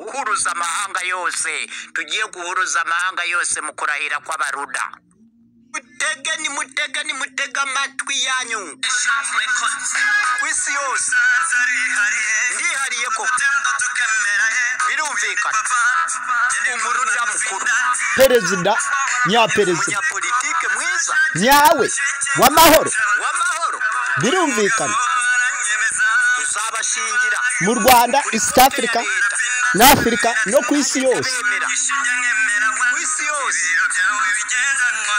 guhuruza amahanga yose tugiye guhuruza amahanga yose mu kurahira kw'abaruda mutege nimutege nimutege amatwi yanyu ku isi yose ndihariye ko birumvikana umuruda mukuru perezida nyaperezida umunyapolitike mwiza nyawe w'amahoro w'amahoro birumvikana uzabashingira mu rwanda isita afurika na afurika no ku isi yose bemera ku isi yose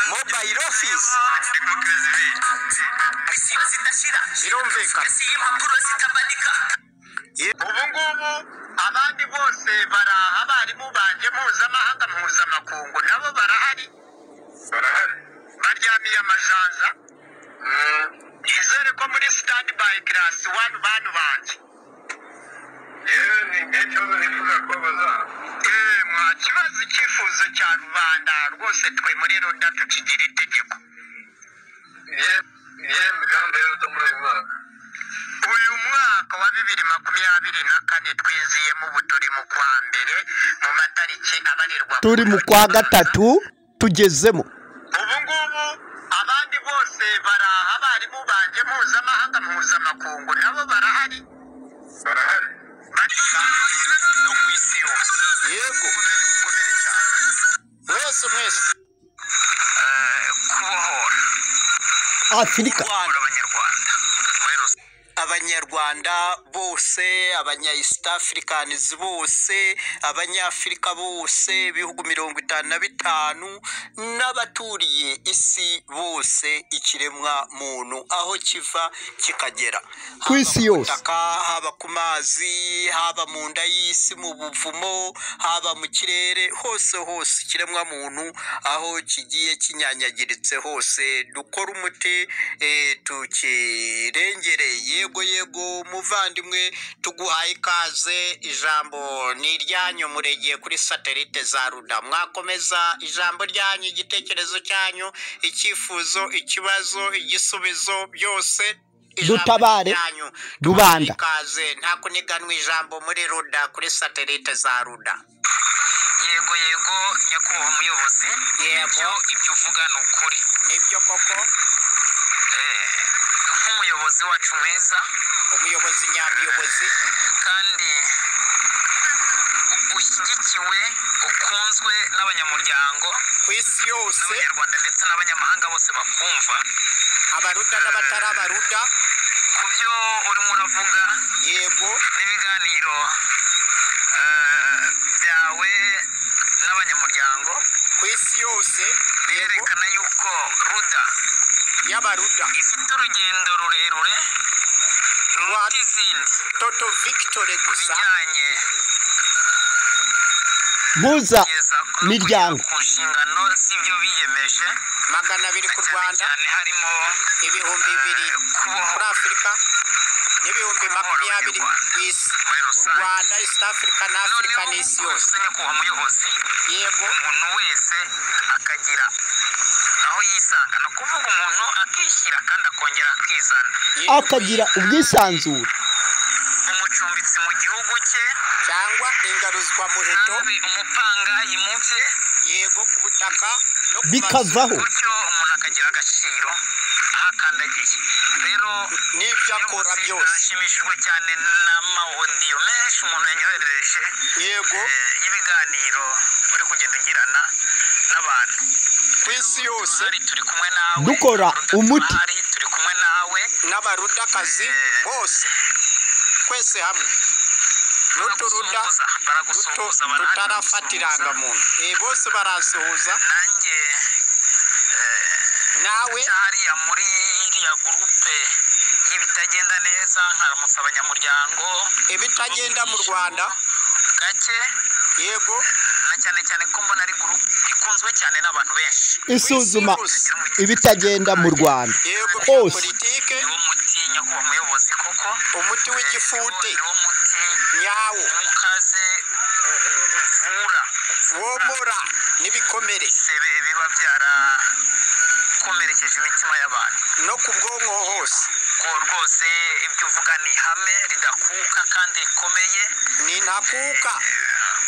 mobayiro ofisi birumvikana ubu ngubu abandi bose baraha abarimu banjye mpuzamahanga mpuzamakungu nabo barahari baryamiye amajanja nizere ko muri sitandi bayi kirasi wani bani banjye yewe ni ikibazo nifuza kubabaza mwa kibazo icyifuzo cya rubanda rwose twe muri ruda tukigira itegeko niyo migambi y'urudo muri uyu mwaka uyu mwaka wa bibiri makumyabiri na kane twiziyemo ubu turi mu kwa mbere mu matariki abarirwa turi mu kwa gatatu tugezemo ubu ngubu abandi bose baraha abarimu banjye mpuzamahanga mpuzamakungu nabo barahari barisa no ku isi yose yego mukomere mukomere cyane mwese mwese kubohora afurika Rwanda abanyarwanda abanyarwanda bose abanya east africans bose abanyafurika bose ibihugu mirongo itanu na bitanu n'abaturiye isi bose ikiremwa muntu aho kiva kikagera Ku isi Haba mu yose. butaka, haba ku mazi haba mu nda y'isi mu buvumo haba mu kirere hose hose ikiremwa muntu aho kigiye kinyanyagiritse hose dukore umuti eh, tukirengere yego yego muvandimwe tuguhaye ikaze ijambo ni iryanyu muregeye kuri satelite za ruda mwakomeza ijambo ryanyu igitekerezo cyanyu icyifuzo ikibazo igisubizo byose ijambo Dutabare. ryanyu. Rubanda. ikaze nta kuniganwa ijambo muri ruda kuri satelite za ruda yego yego nyakubahwa muyobozi yego ibyo uvuga ni ukuri nibyo koko nk'umuyobozi wacu mwiza umuyobozi nyamuyobozi kandi ushyigikiwe ukunzwe n'abanyamuryango ku isi yose n'abanyarwanda ndetse n'abanyamahanga bose bakumva abaruda n'abatari abaruda ku byo urimo uravuga yego n'ibiganiro eh, byawe n'abanyamuryango ku isi yose yego birerekana yuko ruda y'abaruda ifite urugendo rurerure rwa ruta izindi toto victory ku gusa bijyanye mpuza kugeza ku- miryango. ku nshingano z'ibyo biyemeje magana abiri ku cyane rwanda cyane harimo ibihumbi bibiri muri afurika n'ibihumbi makumyabiri ku isi muri u rusange rwanda east africa na afurika noneho n'isi yose usenya kuba muyobozi yego umuntu wese akagira aho yisanga ni ukuvuga umuntu akishyira kandi akongera akizana yego. akagira ubwisanzure umucumbitsi mu gihugu cye cyangwa ingaruzwamuheto nabi umupangayi mu bye yego ku butaka no ku mazu bikavaho gutyo umuntu akagira agaciro aho akandagiye rero n'ibyo akora ubuyobozi byose nashimishijwe cyane n'amawodiyo menshi umuntu yanyoherereje yego eh, y'ibiganiro uri kugenda ugirana n'abantu ku isi yose Hari turi kumwe nawe Dukora Rudatsimari, umuti. turi kumwe nawe n'abarudakazi bose twese hamwe n'uturuda baragusuhuza duto baragusuhuza tutarafatiranga muntu Eh, bose barasuhuza nanjye nawe hariya muri iriya gurupe y'ibitagenda neza nkaramutsa abanyamuryango ibitagenda mu rwanda gake yego na cyane cyane ko mbona ari gurupe ikunzwe cyane n'abantu benshi isuzuma ibitagenda mu rwanda yego bya Hose. politike niwo muti nyakubahwa muyobozi koko umuti w'igifute niwo muti nyawo ukaze u- u- uvura womora n'ibikomere ibisebe biba byarakomerekeje imitima y'abantu no ku bwonko hose ubwo rwose ibyo uvuga ni ihame ridakuka kandi rikomeye ni ntakuka ku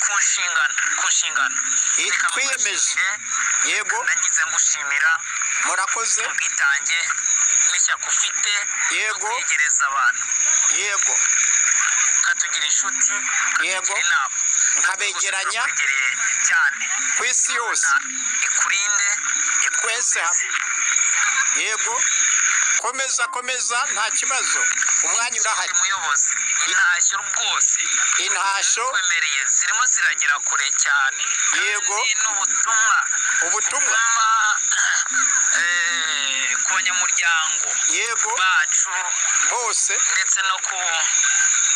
ku nshingano ku nshingano I- Reka twiyemeje. ngushimire. yego nagize ngushimira murakoze ubwitange n'ishyaka ufite Yego. kwegereza abantu yego ukatugira inshuti Yego. ukatugira inama Nkabegeranya. Tukwegereye cyane ku isi yose Imana ikurinde Twese hamwe. yego komeza komeza nta kibazo umwanya urahari hari muyobozi intashyo rwose intashyo twemereye zirimo ziragera kure cyane Yego. Ni n'ubutumwa ubutumwa butumwa eh, ku banyamuryango yego bacu bose ndetse no ku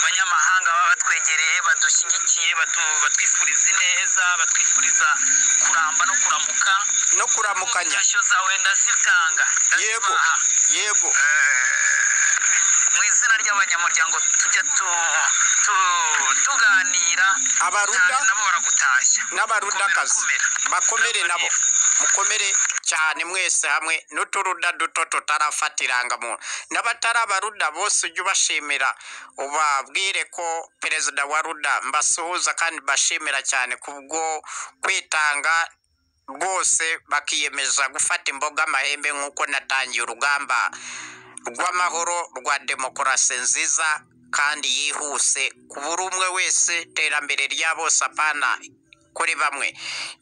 banyamahanga baba batwegereye badushyigikiye batu- batwifuriza ineza batwifuriza kuramba no kuramuka no kuramukanya intashyo zawe ndazitanga yego ndazibaha yego mu izina ry'abanyamuryango tujya tu- tu- tuganira Abaruda? cyane nabo baragutashya n'abarudakazi Komera, komera. bakomere nabo mukomere cyane mwese hamwe n'uturuda duto tutarafatiranga muntu n'abatari abaruda bose ujye ubashimira ubabwire ko perezida wa ruda mbasuhuza kandi bashimira cyane kubwo kwitanga rwose bakiyemeza gufata imboga amahembe nk'uko natangiye urugamba rw'amahoro rwa demokarasi nziza kandi yihuse ku buri umwe wese iterambere rya bose apana kuri bamwe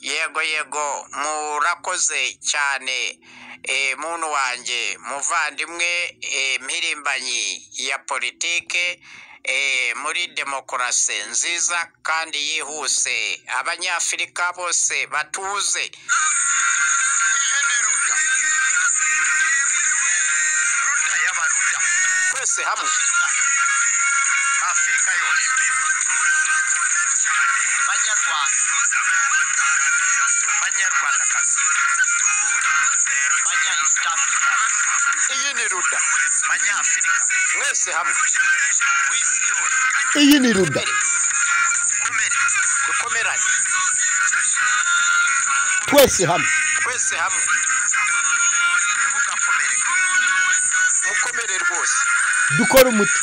yego yego murakoze cyane Eh, muntu wanjye muvandimwe eh, mpirimbanyi ya politike eh, muri demokarasi nziza kandi yihuse abanyafurika bose batuze ruda y'abaruda twese hamwe afurika yose banyarwanda banyarwandakazi banya east africa iyi ni ruda banyafurika mwese hamwe ku isi yose iyi ni ruda mukomere dukomerane twese hamwe twese hamwe ntugakomere mukomere rwose dukore umuti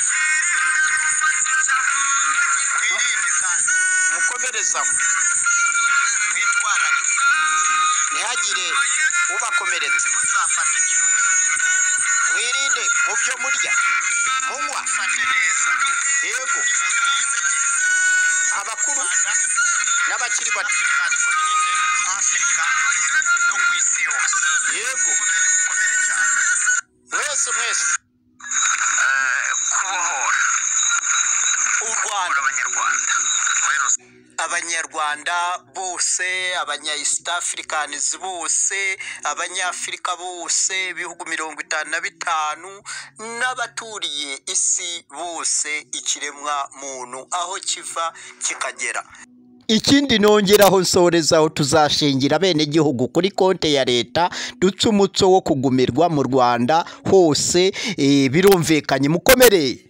mwirinde kandi mukomereze aho mwitwararike ntihagire ubakomeretse muzafate ikiruta mwirinde mu byo murya munywa mufate neza yego abakuru n'abakiri bato afurika no ku isi yose yego mukomere mukomere cyane mwese mwese kubohora u rwanda abanyarwanda muri rusange abanyarwanda bose abanya east africans bose abanyafurika bose ibihugu mirongo itanu na bitanu n'abaturiye isi bose ikiremwa muntu aho kiva kikagera ikindi nongeraho nsorezaho tuzashingira abenegihugu kuri konti ya leta dutse umuco wo kugumirwa mu rwanda hose eh, birumvikanye mukomereye